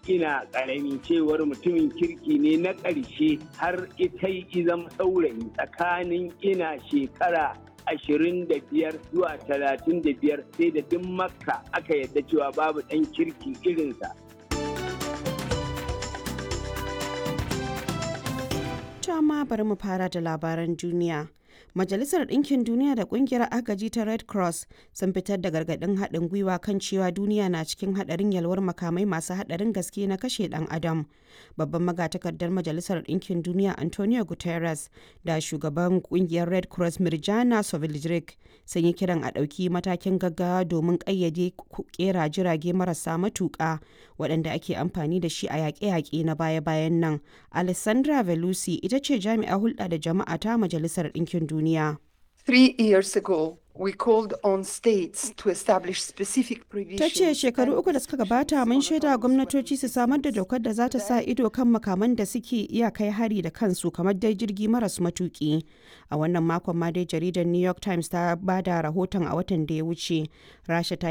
ina ƙarami cewar mutumin kirki ne na ƙarshe har ita yi zama saurayi tsakanin ina shekara ashirin da biyar zuwa talatin da biyar sai da duk makka aka yadda cewa babu ɗan kirki irinsa. ma bari mu fara da labaran duniya. Majalisar Ɗinkin Duniya da Ƙungiyar Agaji ta Red Cross sun fitar da gargaɗin haɗin gwiwa kan cewa duniya na cikin haɗarin yalwar makamai masu haɗarin gaske na kashe ɗan adam. Babban magatakardar Majalisar Ɗinkin Duniya Antonio Guterres da shugaban ƙungiyar Red Cross Mirjana Soveljric sun yi kiran a ɗauki matakin gaggawa domin ƙayyade ƙera jirage marasa matuƙa waɗanda ake amfani da shi a yaƙe-yaƙe na baya-bayan nan. Alessandra Velusi ita ce jami'a hulɗa da jama'a ta Majalisar Ɗinkin Duniya. Three years ago, we called on states to establish specific provisions. Ta ce shekaru uku da suka gabata mun shaida gwamnatoci su samar da dokar da za ta sa ido kan makaman da suke iya kai hari da kansu kamar dai jirgi maras matuki. A wannan makon ma dai jaridar New York Times ta ba da rahoton a watan da ya wuce. Rasha ta